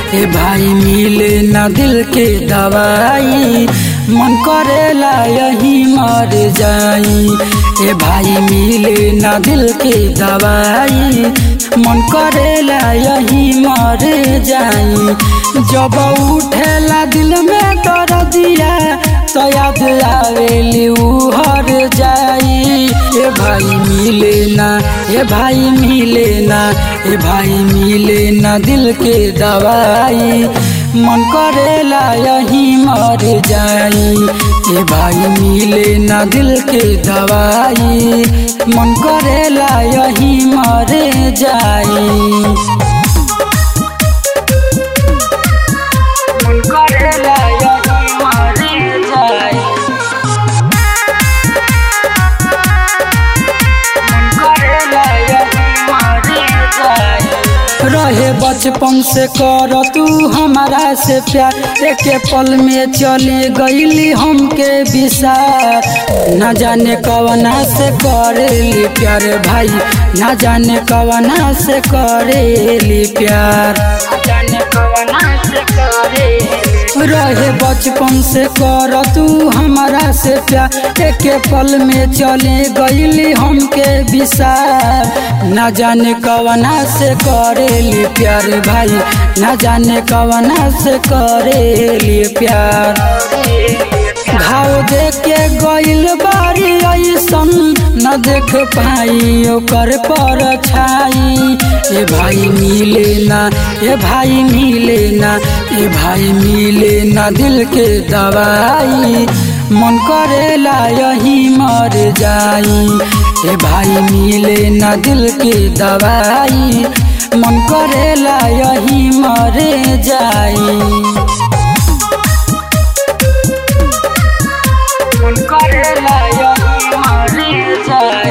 ए भाई मिले न दिल के दवाई मन करेला यही मर जाई ए भाई मिले न दिल के दवाई मन करेला यही मर जाई जब उठेला दिल में कर दिया तो याद आवेली उ हर जाई ए भाई मिले ना ए भाई मिले ना ए भाई मिले ना दिल के दवाई मन करेला यही मर जाई ए भाई मिले ना दिल के दवाई मन करेला यही मर जाई मन करेला यही मर जाई मन करेला यही मर जाई रहे बचपन से कर तू हमारा से प्यार एक पल में चली गईली हमके विसार न जाने कवना से करेली प्यार भाई न जाने कवना से करेली प्यार न जाने कवना से करेली रहे बचपन से कर तू हमारा से प्यार एक पल में चले गईली हमके विसार न जाने कवना से करेली प्यार भाई न जाने कवना से करेली प्यार घाव देख के गईल बारी ऐसन न देख पाई ओकर पर छाई ए भाई मिले ना ए भाई मिले ना ए भाई मिले ना दिल के दवाई मन करेला यही मर जाई ए भाई मिले ना दिल के दवाई मन करेला यही मर जाई मन करेला यही मर जाई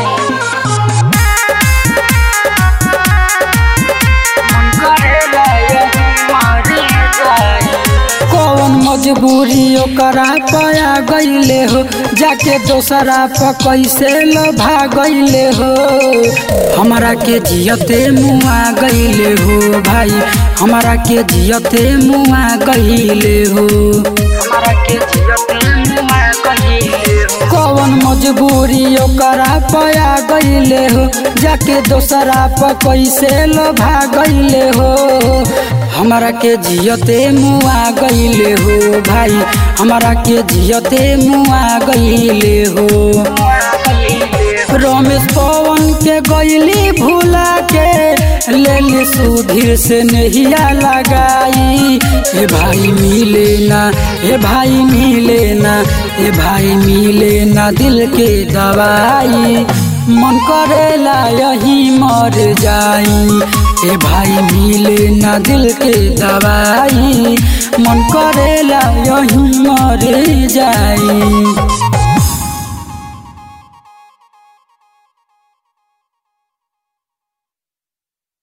मन करेला यही मर जाई कौन मजबूरी ओकरा पया गईले हो जाके दोसरा प कैसे लोभा गईले हो हमारा के जियते मुआ गईले हो भाई हमारा के जियते मुआ गईले हो हमारा के जियते मुआ गईले हो कौन मजबूरी ओकरा पया गईले हो जाके दोसरा प कैसे लोभा गईले हो हमारा के जियते मुआ गईले हो भाई हमारा के जियते मुआ गईले हो रमेश पवन के गईली भूला के लेली सुधीर से नहिया लगाई ए भाई मिले ना ए भाई मिले ना ए भाई मिले ना दिल के दवाई मन करेला यही मर जाई ए भाई मिले ना दिल के दवाई मन करेला यही मर जाई